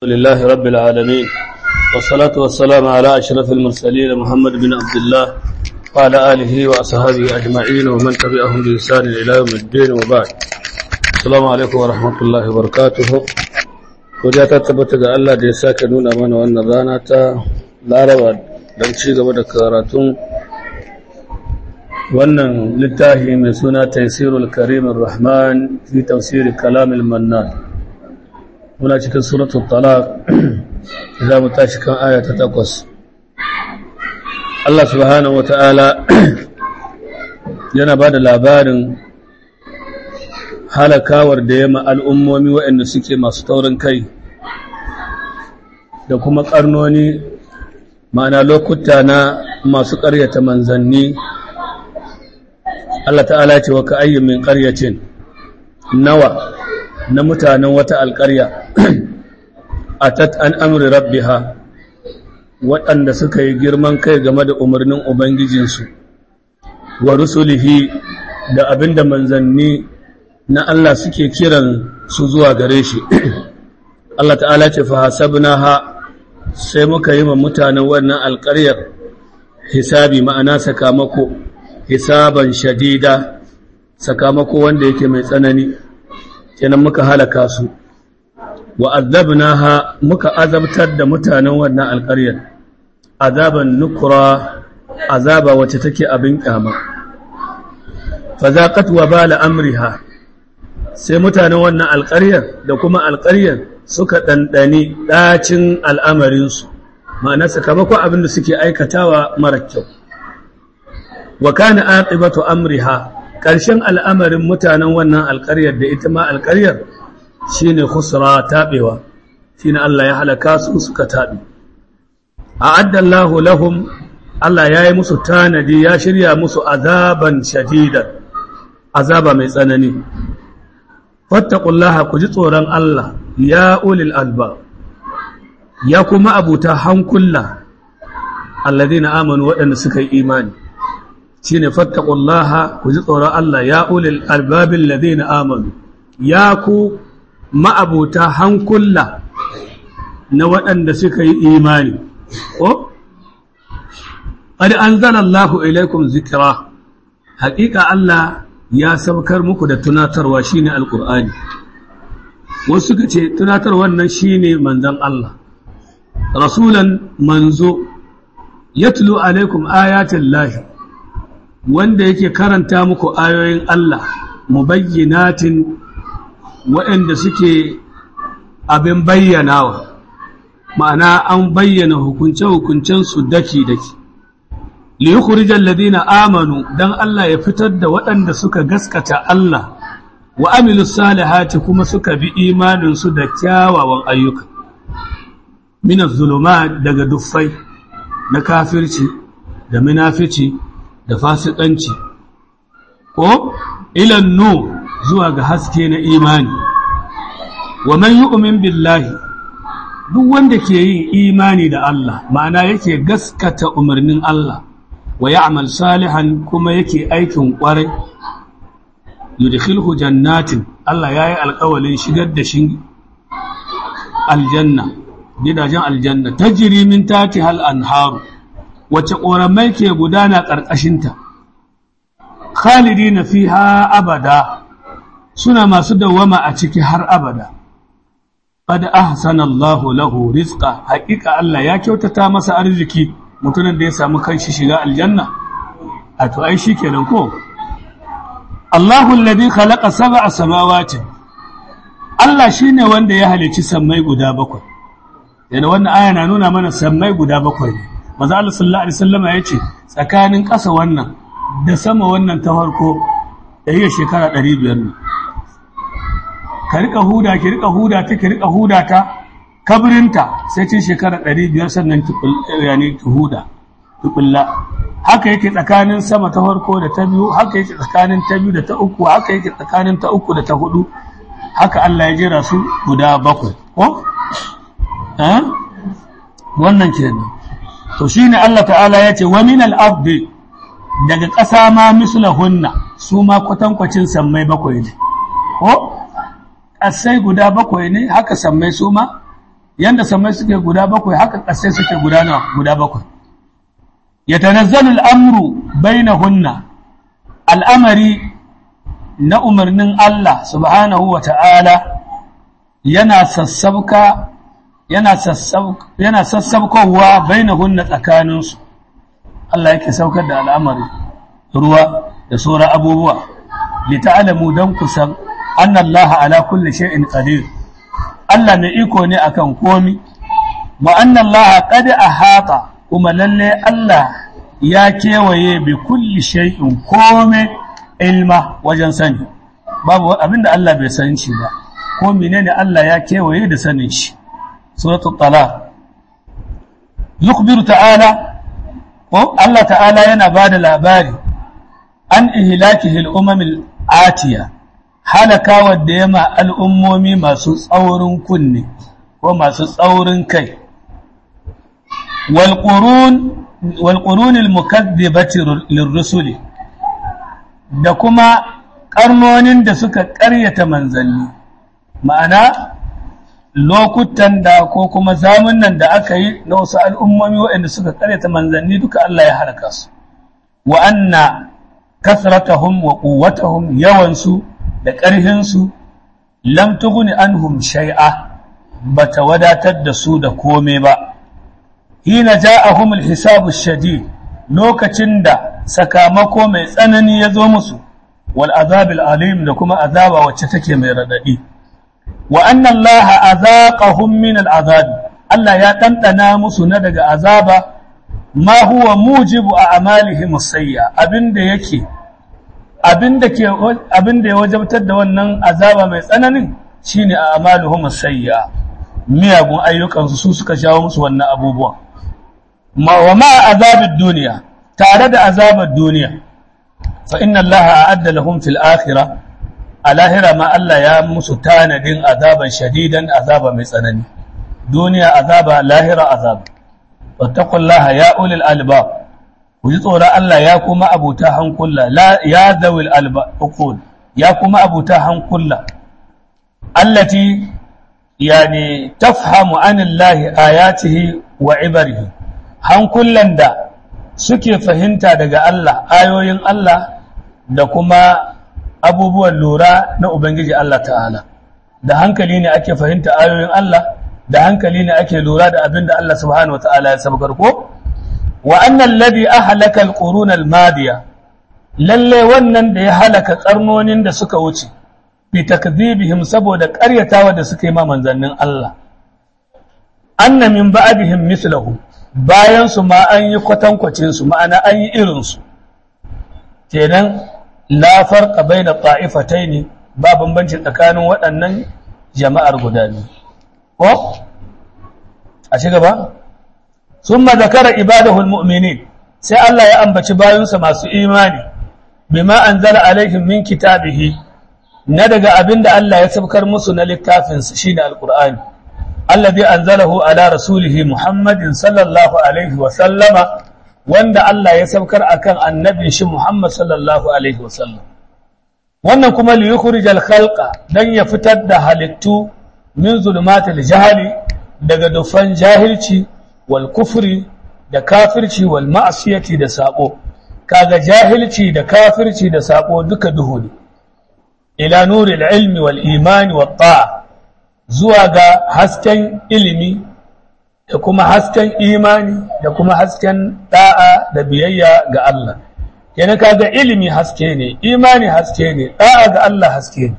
لله رب العالمين والصلاة والسلام على أشرف المرسلين محمد بن عبد الله وعلى آله وأصحابه أجمعين ومن تبعهم بإحسان إلى يوم الدين وبعد السلام عليكم ورحمة الله وبركاته Godiya ta tabbata ga Allah da ya sake nuna mana wannan rana ta Laraba don ci gaba da karatun wannan littafi mai suna Taisirul Karimin Rahman fi tafsiri Kalamil Mannan. Muna cikin suratul Talaq za mu tashi kan aya ta takwas. Allah subhanahu wa ta'ala yana ba da labarin halakawar da ya al'ummomi waɗanda suke masu taurin kai da kuma ƙarnoni ma'ana lokuta na masu ƙaryata manzanni Allah ta'ala ce wa ka'ayyin min ƙaryacin nawa na mutanen wata alƙarya a an amri rabbiha waɗanda suka yi girman kai game da umarnin Ubangijinsu wa rusulihi da abinda manzanni na Allah suke kiran su zuwa gare shi Allah ta'ala ce fa hasabnaha sai muka yi ma mutanen wannan alƙaryar hisabi ma'ana sakamako hisaban shadida sakamako wanda yake mai tsanani kenan muka halaka su wa azabnaha muka azabtar da mutanen wannan alƙaryar azaban nukra azaba wacce take abin kyama fa zaqat wa bala amriha sai mutanen wannan alƙaryar da kuma alƙaryar suka ɗanɗani ɗacin al'amarinsu ma'ana sakamakon abin da suke aikatawa mara kyau wa kana aqibatu amriha ƙarshen al'amarin mutanen wannan alƙaryar da ita ma alƙaryar shine khusra taɓewa shine Allah ya halaka su suka taɓe a'adda Allahu lahum Allah ya yi musu tanadi ya shirya musu azaban shadidan azaba mai tsanani fattaqullaha ku ji tsoron Allah ya ulil alba ya kuma abuta hankula alladhina amanu waɗanda suka yi imani shine fattaqullaha ku ji tsoron Allah ya ulil albabil ladina amanu ya ku ma'abuta hankula na waɗanda suka yi imani ko qad anzalallahu ilaykum zikra haƙiƙa Allah ya saukar muku da tunatarwa shine alqur'ani wasu suka ce tunatarwar nan shine manzon Allah rasulan manzo yatlu alaikum ayatin lahi wanda yake karanta muku ayoyin Allah mubayyinatin waɗanda suke abin bayyanawa ma'ana an bayyana hukunce-hukuncen su daki-daki liyukhrijal ladina amanu dan Allah ya fitar da waɗanda suka gaskata Allah wa amilus salihati kuma suka bi imanin su da kyawawan ayyuka min az-zulumat daga duffai na kafirci da munafici da fasikanci ko ila nu zuwa ga haske na imani wa man yu'min billahi duk wanda ke yin imani da Allah ma'ana yake gaskata umarnin Allah wa ya'mal salihan kuma yake aikin kwarai yudkhilhu jannatin Allah yayi alƙawalin shigar da shi aljanna gidajen aljanna tajri min tahtiha al-anhar wace ƙoramai ke gudana ƙarƙashin ta khalidina fiha abada suna masu dawama a ciki har abada qad ahsana Allahu lahu rizqa haƙiƙa Allah ya kyautata masa arziki mutumin da ya samu kanshi shiga aljanna a to ai shikenan ko Allahu alladhi khalaqa sab'a samawati Allah shine wanda ya halici sammai guda bakwai yana wannan aya na nuna mana sammai guda bakwai ne manzo Allah sallallahu alaihi wasallam ya ce tsakanin ƙasa wannan da sama wannan ta farko da yi shekara 500 ne ka rika huda ki rika huda ta ki rika huda ta kabrinta sai cin shekara ɗari biyar sannan yani huda tukulla haka yake tsakanin sama ta farko da ta biyu haka yake tsakanin ta biyu da ta uku haka yake tsakanin ta uku da ta hudu haka Allah ya jera su guda bakwai ko eh wannan kenan to shine Allah ta'ala ya ce wa min al-ardi daga ƙasa ma mislahunna su ma kwatankwacin sammai bakwai ne ko ƙasai guda bakwai ne haka sammai su ma yanda samai suke guda bakwai haka ƙasai suke guda nawa guda bakwai yatanazzalu al'amru bainahunna al'amari na umarnin Allah subhanahu wa ta'ala yana sassabka yana yana sassabkowa bainahunna tsakaninsu Allah yake saukar da al'amari ruwa da sauran abubuwa lita'alamu don kusan annallaha ala kulli shay'in qadir Allah mai iko ne akan komi wa annallaha qad ahata kuma lalle Allah ya kewaye bi kulli shay'in kome ilma wajen sani babu abinda Allah bai san shi ba ko menene Allah ya kewaye da sanin shi suratul talaq yukhbiru ta'ala ko Allah ta'ala yana bada labari an ihlakihi al-umam al-atiya halaka wadda yama al'ummomi masu tsaurin kunne ko masu tsaurin kai wal qurun wal qurun al-mukaththibati lirrusuli da kuma karnonin da suka ƙaryata manzanni ma'ana lokutan da ko kuma zamunan da aka yi na wasu al'ummomi waɗanda suka ƙaryata manzanni duka Allah ya halaka su wa anna kasratahum wa quwwatahum yawansu da ƙarfinsu lam tughni anhum shay'a bata wadatar da su da kome ba hina ja'ahum al-hisabu shadid lokacin da sakamako mai tsanani ya zo musu wal azabil alim da kuma azaba wacce take mai radadi wa anna allaha azaqahum min al azab Allah ya dandana musu na daga azaba ma huwa mujibu a amalihim sayya abinda yake abinda ke abinda ya wajabtar da wannan azaba mai tsananin shine a amaluhum sayya miyagun ayyukan su suka jawo musu wannan abubuwan ma wa ma azabid duniya tare da azabar duniya fa inna allaha a'adda lahum fil akhirah a lahira ma Allah ya musu tanadin azaban shadidan azaba mai tsanani duniya azaba lahira azaba wattaqullaha ya ulil albab ku ji tsoron Allah ya kuma abuta hankula ya zawil albaqul ya kuma abuta hankula allati yani tafhamu anillahi ayatihi wa ibarihi hankulan da suke fahimta daga Allah ayoyin Allah da kuma abubuwan lura na Ubangiji Allah ta'ala da hankali ne ake fahimta ayoyin Allah da hankali ne ake lura da abin da Allah subhanahu wa ta'ala ya sabgar ko wa annan ladi a halaka alƙurun almadiya lalle wannan da ya halaka ƙarnonin da suka wuce bi takzibihim saboda ƙaryatawa da suka yi ma manzannin Allah anna min ba'dihim mislahu bayan su ma an yi kwatankwacin su ma'ana an yi irin su kenan la farqa baina ta'ifataini ba bambanci tsakanin waɗannan jama'ar guda biyu ko a ci gaba summa zakara ibadahu almu'minin sai Allah ya ambaci bayansa masu imani bima anzala alaihim min kitabihi na daga abinda Allah ya sabkar musu na littafin shine alqur'ani alladhi anzalahu ala rasulihi muhammadin sallallahu alaihi wa sallama wanda Allah ya saukar akan annabin shi Muhammad sallallahu alaihi wasallam wannan kuma li yukhrijal khalqa dan ya fitar da halittu min zulumatil jahali daga dufan jahilci wal kufri da kafirci wal ma'siyati da sako kaga jahilci da kafirci da sako duka duhu ne ila nuril ilmi wal imani wat ta'a zuwa ga hasken ilimi da kuma hasken imani da kuma hasken da'a da biyayya ga Allah kenan kaga ilimi haske ne imani haske ne da'a ga Allah haske ne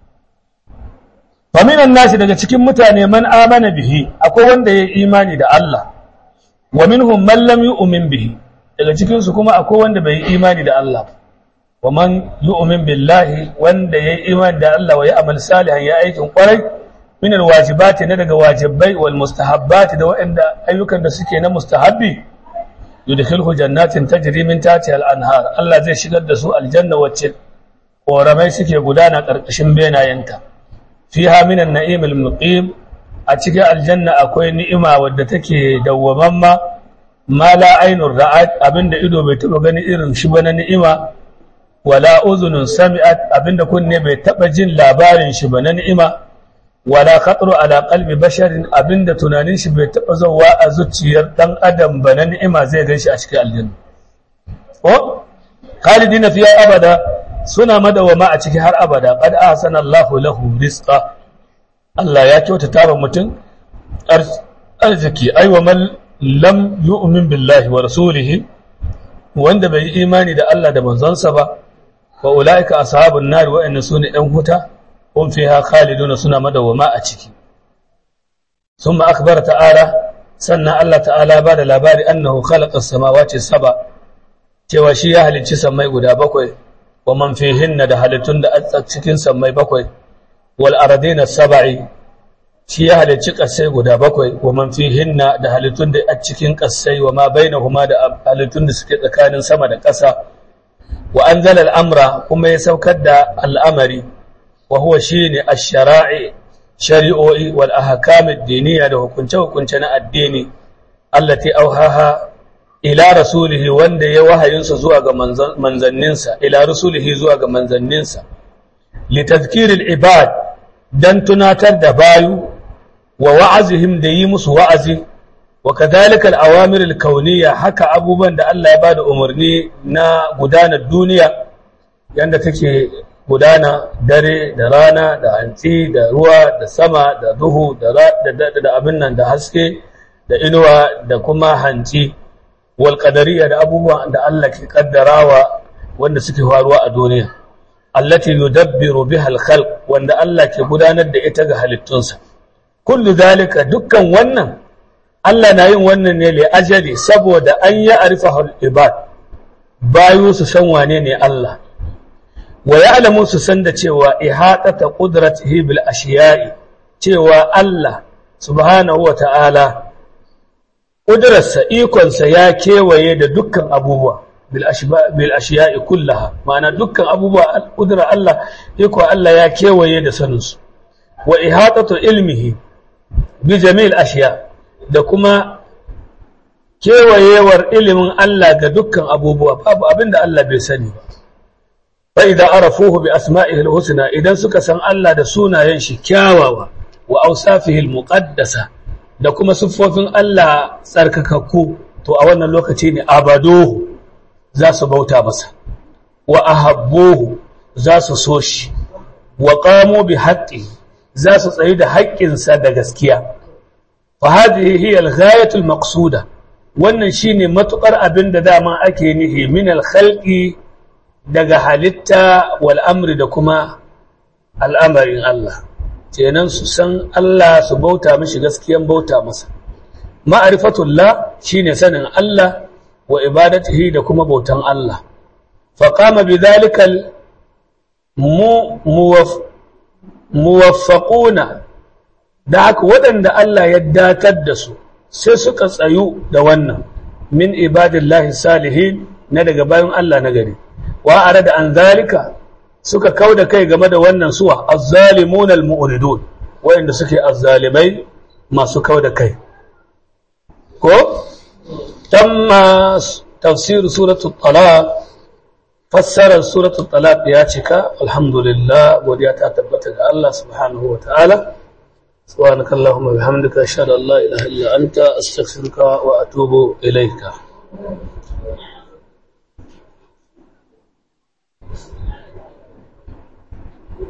fa minan nasi daga cikin mutane man amana bihi akwai wanda ya imani da Allah wa minhum man lam yu'min bihi daga cikin su kuma akwai wanda bai imani da Allah wa man yu'min billahi wanda ya imani da Allah wa ya amal salihan ya aikin kwarai min alwajibati na daga wajibai wal mustahabbati da waɗanda ayyukan da suke na mustahabbi yudkhilhu jannatin tajri min tahtiha al-anhar Allah zai shigar da su aljanna wacce koramai suke gudana karkashin benayenta fiha min an-na'im al-muqim a cikin aljanna akwai ni'ima wadda take dawwamamma ma la ainur ra'at abinda ido bai taba gani irin shi ba na ni'ima wala uzunun sami'at abinda kunne bai taba jin labarin shi ba na ni'ima wala khatru ala qalbi basharin abinda tunanin shi bai taba zuwa a zuciyar dan adam ba na ni'ima zai ganshi a cikin aljanna ko khalidina fiya abada suna madawama a ciki har abada qad ahsana Allahu lahu rizqa Allah ya kyautata wa mutum arziki ai wa man lam yu'min billahi wa rasulihi wanda bai yi imani da Allah da manzonsa ba wa ulaika ashabun nar wa inna sunu ɗan huta hum fiha khaliduna suna madawama a ciki thumma akhbara ta'ala sannan Allah ta'ala ba da labari annahu khalaqa as-samawati sab'a cewa shi ya halicci sammai guda bakwai wa man fihinna da halittun da a cikin sammai bakwai wal ardina sab'i shi ya halicci ƙasai guda bakwai wa man fihinna da halittun da a cikin ƙasai wa ma bainahuma da halittun da suke tsakanin sama da ƙasa wa anzala al-amra kuma ya saukar da al'amari wa huwa shine ash-shara'i shari'o'i wal ahkam ad-diniyya da hukunce hukunce na addini allati auhaha ila rasulihi wanda ya wahayinsa zuwa ga manzanninsa ila rasulihi zuwa ga manzanninsa li tadhkiril ibad dan tunatar da bayu wa wa'azihim da yi musu wa'azi wa kadhalika al-awamir al-kauniyya haka abubuwan da Allah ya bada umarni na gudanar duniya yanda take gudana dare da rana da hantsi da ruwa da sama da duhu da da abin nan da haske da inuwa da kuma hantsi wal qadariyya da abubuwan da Allah ke kaddarawa wanda suke faruwa a duniya allati yudabbiru biha al-khalq wanda Allah ke gudanar da ita ga halittunsa kullu zalika dukkan wannan Allah na yin wannan ne li ajali saboda an ya arifa ibad bayu su san wane ne Allah wa ya'lamu su san da cewa ihatata qudratihi bil ashiya'i cewa Allah subhanahu wa ta'ala ƙudurarsa ikonsa ya kewaye da dukkan abubuwa bil ashiya'i kullaha ma'ana dukkan abubuwa ƙudurar Allah iko Allah ya kewaye da saninsu wa ihatatu ilmihi bi jami'il ashiya da kuma kewayewar ilimin Allah ga dukkan abubuwa babu abinda Allah bai sani ba fa idza arafuhu bi asma'ihi husna idan suka san Allah da sunayen shi kyawawa wa awsafihi al-muqaddasa da kuma siffofin Allah tsarkakakku to a wannan lokaci ne abadohu za su bauta masa wa ahabbohu za su so shi wa qamo bi haqqi za su tsayi da haƙƙinsa da gaskiya fa hadhihi hiya al-ghayatu al-maqsuda wannan shine matukar abin da dama ake nihi min al-khalqi daga halitta wal amri da kuma al'amarin Allah kenan su san Allah su bauta mishi gaskiyan bauta masa ma'rifatullah shine sanin Allah wa ibadatihi da kuma bautan Allah fa qama bidhalikal muwaffaquna da haka waɗanda Allah ya datar da su sai suka tsayu da wannan min ibadillahi salihin na daga bayan Allah na gari wa arada an zalika suka kau da kai game da wannan suwa azzalimun almu'ridun wayanda suke azzalimai masu kau da kai ko tamma tafsir suratul talaq fassarar suratul talaq ya cika alhamdulillah godiya ta tabbata ga Allah subhanahu wa ta'ala سبحانك اللهم وبحمدك اشهد ان لا اله الا انت استغفرك واتوب اليك